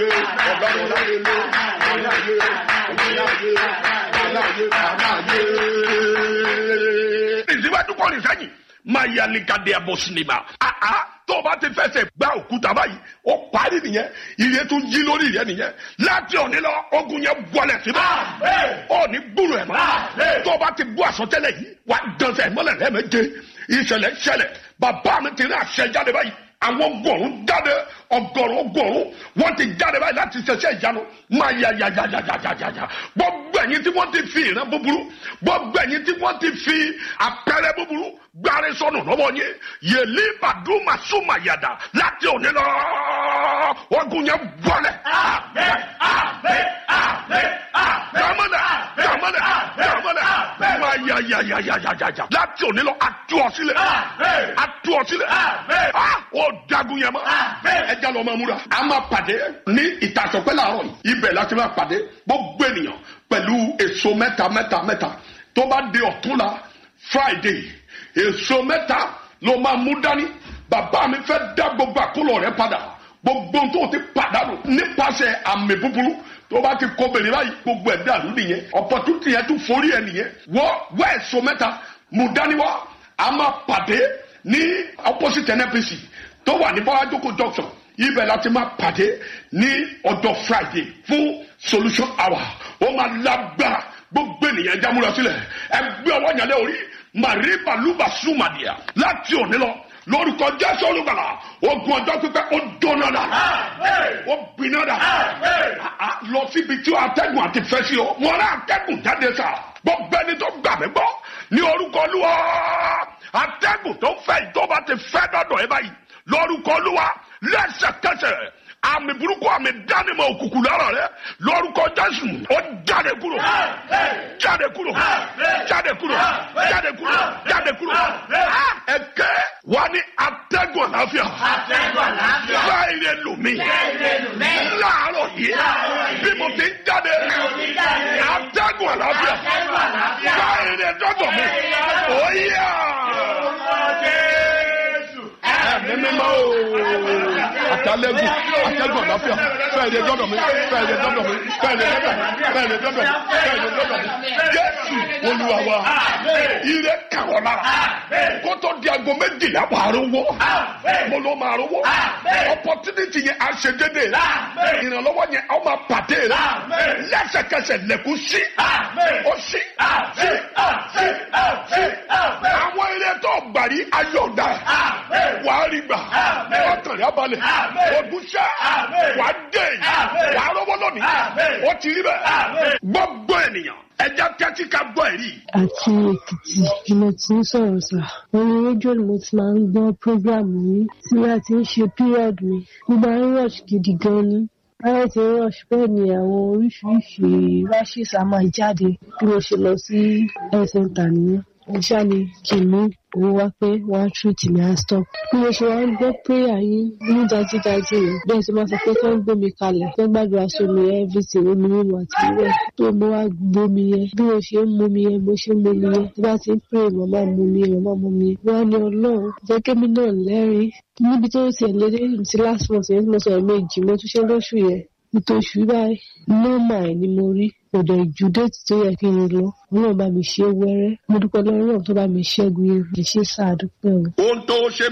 ọlọ́run láyé lé aláyé aláyé aláyé aláyé. ìsíwájú kọ́ ní sẹ́yìn máa yà lẹ́kàdé ẹ̀bọ̀ sinimá. àá tó o bá ti fẹsẹ̀ gbá òkúta báyìí ó parí nìyẹn ìrẹ́ tó yí lórí ìrẹ́ nìyẹn láti òní lọ ogun yẹn bọ́lẹ̀ síbẹ̀ ó ní gbúrò ẹ̀ mọ́ tó o bá ti bú àsọtẹ́lẹ̀ yìí wà á dánṣẹ́ mọ́lẹ̀ rẹ̀ méje ìṣẹ̀lẹ̀ ṣẹlẹ̀ bàbá mi ti rí àṣẹ jáde báyìí àwọn ọgọ́rùn jáde ọgọ́rùn ọgọ́rùn wọ́n ti jáde báyìí láti ṣẹṣẹ ìyanu máa ya ya ya ya ya ya ya ya gbogbo ẹ̀yin tí wọ́n ti fi ìran búburú gbogbo ẹ̀yin tí wọ́n ti fi àpẹẹrẹ búburú gbáre sọnù lọ́wọ́ yẹn yèlí bàdúmà súnmà yàdà láti òní lọ ogun yẹn bọ́lẹ̀. Jamana, jamana, jamana, máa ya ya ya ya ya ya ya láti òní lọ àtú ọ sílẹ̀ àtú ọ sílẹ̀ ó dagun yẹn mọ́ ẹ já lọ máa múra. a máa pàdé ní ìtàsọ̀pẹ́ làárọ̀ yìí ibẹ̀ láti máa pàdé gbogbo ènìyàn pẹ̀lú èso mẹ́ta mẹ́ta mẹ́ta tó bá di ọ̀túnla Friday èso mẹ́ta ló máa mú dání bàbá mi fẹ́ dá gbogbo àkólọ̀ rẹ padà gbogbo tó ti pàdánù nípasẹ̀ àmì búburú tó bá ti kó bèrè báyìí gbogbo ẹ̀ dàrú nìyẹn opportunity yẹn tún forí ẹ nìyẹn wọ́ wọ́ èso mẹ́ta mú dání wá a máa pàdé ní opposite NNPC tó wà ní bọ́lájókòó junction ibẹ̀ láti máa pàdé ní ọjọ́ Friday fún solution hour ó máa lágbára gbogbo ènìyàn jámúra sílẹ̀ ẹgbẹ́ ọwọ́ yẹn lé orí màrí balùbà súnmàdìyà láti òní lọ lórúkọ jésù olùgbàlà ogun ọjọ́ pípẹ́ ó dóná dà ó gbiná dà lọ síbi tí atẹ́gùn àti fẹ́ sí o wọn rà atẹ́gùn jáde sà gbogbo ẹni tó gbà mí gbọ́ ní orúkọ olúwa atẹ́gùn tó fẹ́ ìjọba ti fẹ́ dọ́dọ̀ ẹ báyìí lórúkọ olúwa lẹ́sẹ̀kẹsẹ̀ àmì burúkú àmì dánimọ̀ òkùnkùn lára rẹ lórúkọ jésù ó jáde kúrò jáde kúrò jáde kúrò jáde kúrò jáde kúrò ẹkẹ wa ní atẹ́gùn àlàáfíà fẹ́ẹ̀rẹ̀ lómi láàárọ̀ yìí bí mo ti ń jáde atẹ́gùn àlàáfíà fẹ́ẹ̀rẹ̀ dọ́dọ̀ mi ó yá ẹ̀mí mímọ́ ooo àtàlẹ́gùn àtẹ́gùn àlàáfíà fẹ́ẹ̀rẹ̀ dọ́dọ̀ mi fẹ́ẹ̀rẹ̀ dọ́dọ̀ mi fẹ́ẹ̀rẹ̀ dọ́dọ̀ mi fẹ́ẹ̀rẹ̀ dọ́dọ̀ mi fẹ́ẹ̀rẹ̀ dọ́dọ̀ mi jésù olúwa wa ire kàwọ́ lára kó tó di aago méjìlá wà á rówó mo ló máa rówó opportunity yẹn àṣedédé ìrànlọ́wọ́ yẹn a máa pàdé rẹ lẹ́sẹ̀kẹsẹ̀ lẹ́kùn sí ó sí sí sí àwọn eré tó gbàrí ayọ̀dá wà á rí gbà ọkàn rẹ abalẹ̀ ògúnṣẹ́ wà á dé wà á rówó lónìí ó ti rí bẹ́ẹ̀ gbogbo ènìyàn ẹja tẹ́tí ká gbọ́ ẹ̀rí. àti èkìtì ni mo ti ń sọ̀rọ̀ sà orí rédíò ni mo ti máa ń gbọ́ prógráàmù yìí tí a ti ń ṣe period mi mo máa ń rush gidi gan ni báyọ̀ ti ń rush bẹ́ẹ̀ ni àwọn oríṣiríṣi rashes a máa jáde bí mo ṣe lọ sí health center nìyẹn mo ṣáà ní kí n mú owó wá pé wọ́n á treat mi á stop. bí mo ṣe wá ń gbọ́ prayer yín ní dájúdájú rẹ̀ bẹ́ẹ̀ tí wọ́n sọ pé kí wọ́n gbé mi kalẹ̀ kí wọ́n gbàdúrà sómi everything omi mímu àti ìwẹ̀ tó mo wá gbómi yẹn bí mo ṣe ń mumi yẹn mo ṣe ń mumi yẹn tí bá ti ń pray màmá mumi yẹn màmá mumi yẹn wọ́n á ní ọlọ́run jẹ́ kémi náà lẹ́rìí níbi tó ti ẹ̀ lédè ti last month yẹn tí mo sọ ẹ̀ méjì mo tún ṣe lóṣù yẹn ìtòṣù báyìí nọ́ọ̀mà ẹ̀ ni mo rí kò dẹ̀ ju déètì tó yẹ kí n lọ ọlọ́run bá mi ṣe wẹ́rẹ́ mo dúpẹ́ lọ́wọ́ tó bá mi ṣẹ́gun ewu ẹ̀ ṣe sáà dúpẹ́ o. ohun tó ṣe